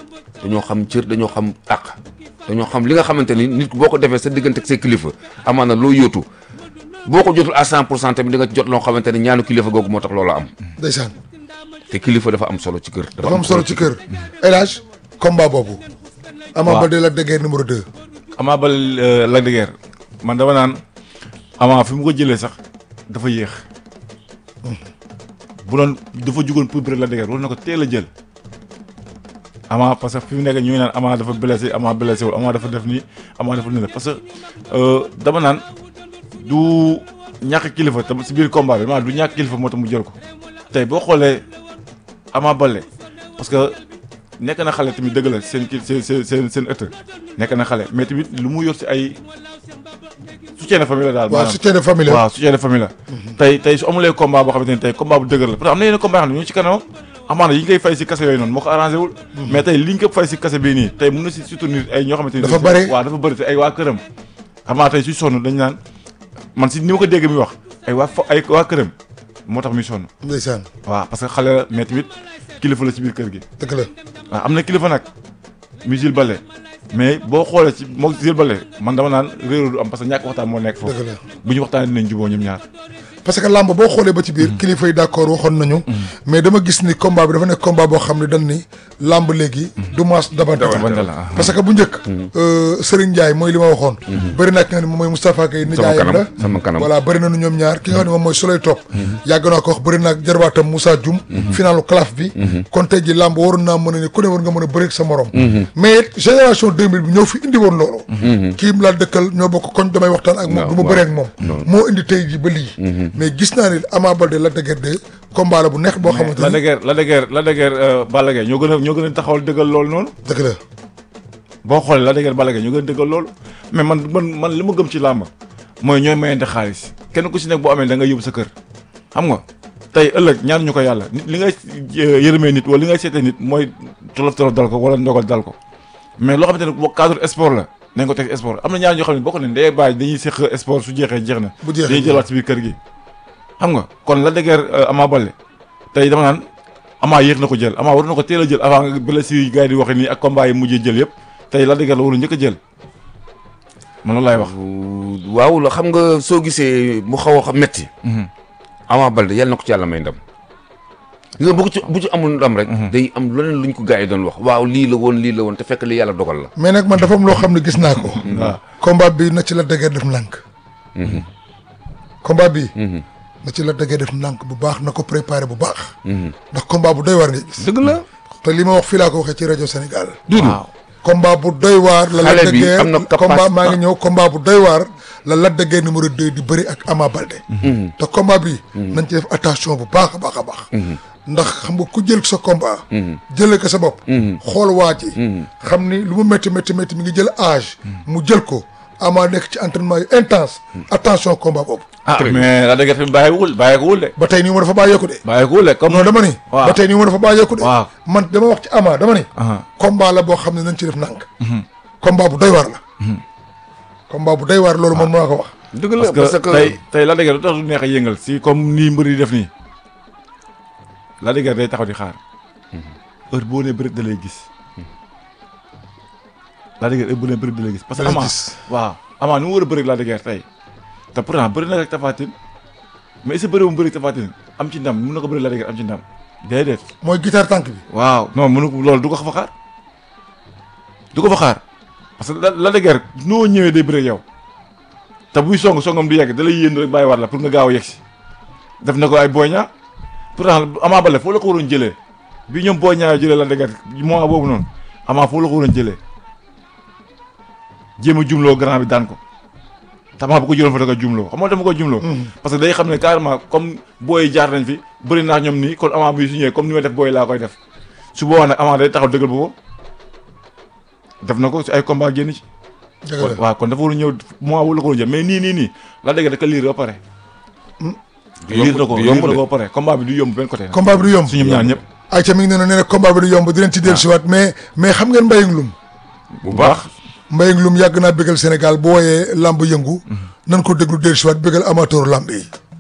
dañoo xam cër dañoo xam àq dañoo xam li nga xamante ni nit boo ko defee sa diggante ak say kilifa amaana loo yóotu boo ko jotul à 100 pour cent tamit di nga jot loo xamante ni ñaanu kilifa googu moo tax loolu am ndeysaan te kilifa dafa am solo ci kër. dafa am solo ci kër El Hadj combat boobu Ama Waaw. Baldé Lac de Guiers numéro 2 Ama Baldé Lac de Guiers man dama naan Ama fi mu ko jëlee sax dafa yéex bu doon dafa jugoon pour bëre Lac de Guiers war na ko teel a jël Ama parce que fi mu nekk ñu ngi naan Ama dafa blessé Ama blessé wul Ama dafa def nii Ama dafa nii parce que euh, dama naan du ñàkk kilifa te si biir combat bi maanaam du ñàkk kilifa moo tax mu jël ko tey boo xoolee Ama Baldé parce que nekk na xale tamit dëgg la seen kii seen seen seen seen ëtt nekk na xale mais tamit lu mu yor si ay soutien de famille la daal. waaw maanaam soutien de famille la waaw soutien de famille la. tey tey su amulee combat boo xamante ne tey combat bu dëgër la parce que am na yeneen combat yoo xam ne ñu ngi ci kanam amaana yi ñu koy fay si kase yooyu noonu moo ko arrangé wul. mais tey li ñu ko fay si kase bii nii tey mun na si soutenir ay ñoo xamante ne. Dafa bëri. waaw dafa bëri te ay waa këram. amaana tey suy sonn dañ naan man si ni ma ko dégg mi wax ay waa fo ay waa këram moo tax muy sonn. ndeysaan waaw parce que xale la mais tamit kilifa la si biir kër gi. dëgg la waaw am na kilifa nag muy Jules Baldé mais boo xoolee ci moom Jules Baldé man dama naan réeróo du am parce que ñàkk waxtaan moo nekk foofu dëgg la bu ñu waxtaanee dinañ juboo ñoom ñaar parce que làmb boo xoolee ba ci biir kilifa yi d'accord waxoon nañu mais dama gis ni combat bi dafa nekk combat boo xam ne dañ ni làmb léegi du maas dabante Dabante la, ah. parce que bu njëkk euh, Serigne Ndiaye mooy li ma waxoon bëri na ki nga xam ne moom mooy Moustapha Gueye nijaayam kanam, la sama kanam. voilà bëri nañu ñoom ñaar ki nga xam ne moom mooy Souley Top yàgg naa ko wax bëri naag jarbaatam Moussa Dioum finalu calaf bi kon tey ji làmb waroon naa mën a ni ku ne war nga mën a bëri ak sa morom mais it génération 2000 bi ñëw fi indi woon loolu kii laa dëkkal ñoo bokk koñ damay waxtaan ak moom waaw, du ma waaw. bëree ak moom moo indi tey ji ba lii mais gis naa ni Ama Baldé Lac de Guiers 2 combat la bu neex boo xamante la de ni guerre la de guerre la de guerre Balla Gaye ñoo gën a ñoo gën a taxawal dëggal loolu noonu dëgg la boo xoolee la de guerre Balla Gaye ñoo gën a dëggal loolu mais man man man li ma gëm ci làmb mooy ñooy mayante xaalis kenn ku si nekk boo amee da nga yóbbu sa kër xam nga tey ëllëg ñaan ñu ko yàlla nit li ngay euh, yërëmee nit wala li ngay seetee nit mooy tolof tolof dal ko wala ndogal dal ko mais loo xamante ne boo cadre sport la nañ ko teg sport am na ñaar ñoo xam ne boo ko ne ndey bàyyi dañuy seq sport su jeexee jeex na Bu jeexee dañuy jëlaat si biir kër gi xam nga kon la de guerre Ama Baldé tey dama naan Ama yéex na ko jël Ama war na ko teel a jël avant nga blessure yi gars yi di waxe nii ak combat yi mujjee jël yëpp tey la de guerre la waroon njëkk a jël man loolu laay wax waaw la xam nga soo gisee mu xaw a xam metti Ama Baldé yàlla na ko ci yàlla may ndam li nga bu ko ci bu ci amul ndam rek day am leneen luñ ko gars yi doon wax waaw lii la woon lii la woon te fekk li yàlla dogal la mais nag man dafa am loo xam ne gis naa ko waaw combat bi na ci Lac de Guiers def ndànk combat bi na ci Lac de Guiers def ndànk bu baax na ko préparé bu baax ndax combat bu doy waar ngay gis dëgg la te li ma wax fii laa ko waxee ci rajo Sénégal waaw combat bu doy waar la Xale Lac de bi Guiers am na capacité- combat maa ngi ñëw combat bu doy waar la Lac de Guiers numéro 2 di bëri ak Ama Baldé te combat bi nañ ci def attention bu baax a baax a baax ndax xam nga ku jël sa combat jëlee ko sa bopp xool waa ji xam ni lu mu métti métti métti mi ngi jël âge mu jël ko Ama nekk ci entraînement yu intense attention combat boobu ah mais la de guerre tamit bàyyiwul bàyyiwul de ba tey nii ma dafa bàyyeeku de bàyyiwul de comme non dama ni waaw. ba tey nii ma dafa bàyyeeku de waaw. man dama wax ci Ama dama ni Aha. combat la boo xam ne nañ ci def nànk combat bu doy waar la combat bu doy waar loolu moom maa ko wax dëgg la parce que tey tey la de guerre lu tax du neex a yëngal si comme nii mbër yi def nii la de guerre day taxaw di xaar heure boo nee bëri da lay gis la de guerre heure boo nee bëri da lay gis parce que Da lay ama gis. waaw ama nu mu war a bëri ak la de guerre tey te pourtant bëri na ak Tapha Tine mais est-ce que bëri mu bëri ak Tapha Tine am ci ndam mun na ko bëri la de guerre am ci ndam déedéet mooy guitare tànk bi waaw non mënu ko loolu du ko fa xaar du ko fa xaar parce que la la de guerre noo ñëwee day bëre ak yow te buy song songam du yegg da lay yéen rek bàyyi waat la pour nga gaaw a yegg si def na ko ay boña pourtant Ama Baldé foo la ko waroon jëlee bi ñoom boña jëlee la de guerre moment boobu noonu Ama foo la ko waroon jëlee jéem a jumloo grand bi daan ko tamaa bu ko jëloon fa da ko jumloo xam nga dama ko jumloo parce que day xam ne carrément comme booy jaar nañ fi bëri naa ñoom nii kon Ama bi su ñëwee comme ni may def booy laa koy def su boobaa nag Ama day taxaw dëggal boppam def na ko si ay combat génn ci dëgg kon la waaw kon dafa war a ñëw moment wu la ko war a jël mais nii nii nii la dégg da ko liir ba pare liir na ko du liir yomb na de. ko ba pare combat bi du yomb benn côté nag combat bi du yomb su ñoom ñaar ñëpp ay ca mi ngi ne nee na combat bi du yomb di leen ci dellusiwaat mais mais xam ngeen mbayang lum bu baax mbayang lum yàgg naa bégal Sénégal bu wooyee lamb yëngu nan ko déglu dellusiwaat bégal amateur lamb yi